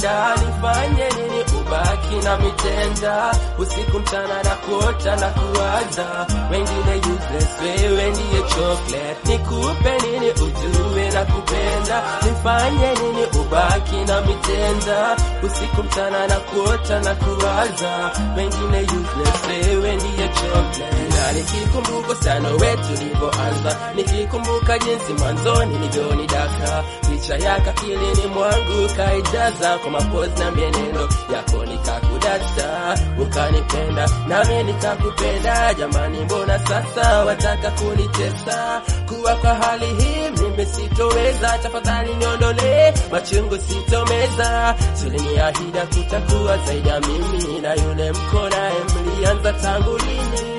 nakupenda, nifanye nini ubaki na mitenda, usiku mchana na kuota na kuwaza, wengine useless, wewe ndiye chocolate, nikupe nini ujue nakupenda, nifanye nini ubaki na mitenda, usiku mchana na kuota na kuwaza, wengine useless, wewe ndiye chocolate, na nikikumbuka sana wetu ulivyoanza, nikikumbuka jinsi mwanzoni nilivyonidaka, picha yako akilini mwangu kaijaza kwa mapozi na mienendo yako, nikakudata ukanipenda, nami nikakupenda. Jamani, mbona sasa wataka kunitesa? Kuwa kwa hali hii mimi sitoweza, tafadhali niondolee machungu sitomeza. Tuliniahida kutakuwa zaidi ya mimi na yule mko naye, mlianza tangu lini?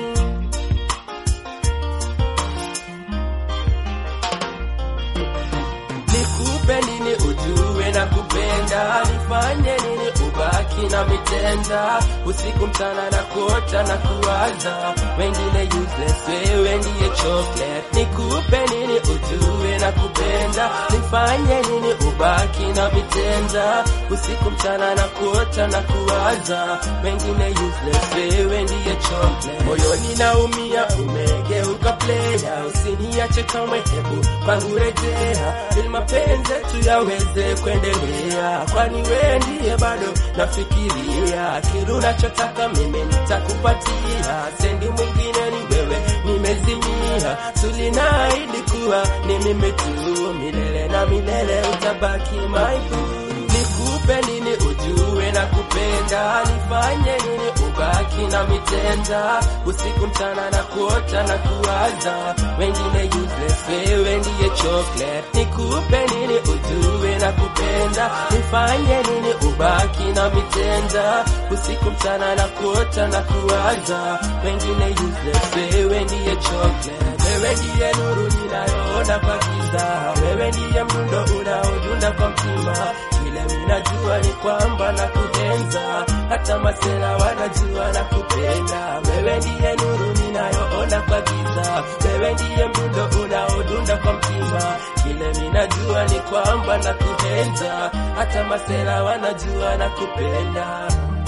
Nikupe nini ujue na kupenda, nifanye nini ubaki na mitenda, usiku mchana na kuota na kuwaza, wengine useless, wewe ndiye chocolate. Nikupe nini ujue na kupenda, nifanye nini ubaki na mitenda, usiku mchana na kuota na kuwaza, wengine useless, wewe ndiye chocolate. Moyoni naumia, umegeuka player, usiniache kamwe, hebu kwangu rejea, ili mapenzi yetu yaweze kuendelea, kwani wewe ndiye bado nafikiria, kile unachotaka mimi nitakupatia, sendi mwingine ni wewe, nimezimia, tulinaahidi kuwa ni mimi tu, milele na milele utabaki my boo. Nikupe nini ujue na kupenda, nifanye nini ubaki na mitenda, usiku mchana na kuota na kuwaza, wengine useless, wewe ndiye chocolate. Nikupe nini ujue na kupenda, nifanye nini ubaki na mitenda, usiku mchana na kuota na kuwaza, wengine useless, wewe ndiye chocolate. Wewe ndiye nuru ninayoona kwa giza, wewe ndiye mdundo unaodunda kwa mtima kile minajua ni kwamba na kuenza, hata masela wanajua na kupenda. Wewe ndiye nuru ninayoona kwa giza, wewe ndiye mdundo unaodunda kwa mtima. Kile minajua ni kwamba na kuenza, hata masela wanajua na kupenda.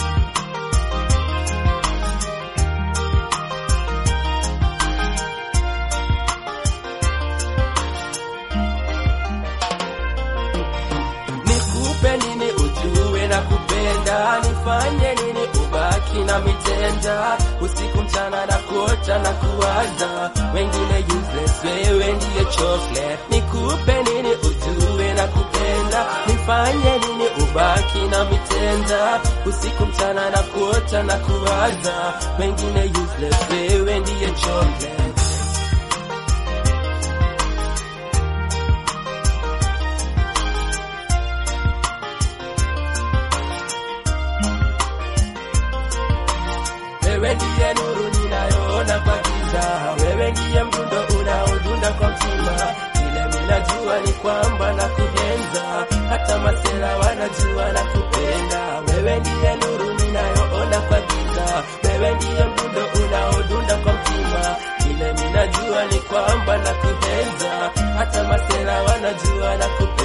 Nikupe nini ujue na kupenda, nifanye nini ubaki na mitenda, usiku mchana na kuota na kuwaza, wengine useless, wewe ndiye chocolate. Nikupe nini ujue na kupenda, nifanye nini ubaki na mitenda, usiku mchana na kuota na kuwaza, wengine useless, wewe ndiye chocolate. Wewe ndiye nuru ninayoona kwa giza, wewe ndiye mdundo unaodunda kwa mtima. Kile minajua ni kwamba na kuenza, hata masela wanajua na kupenda. Wewe ndiye nuru ninayoona kwa giza, wewe ndiye mdundo unaodunda kwa mtima. Kile minajua ni kwamba na kuenza, hata masela wanajua na kupenda.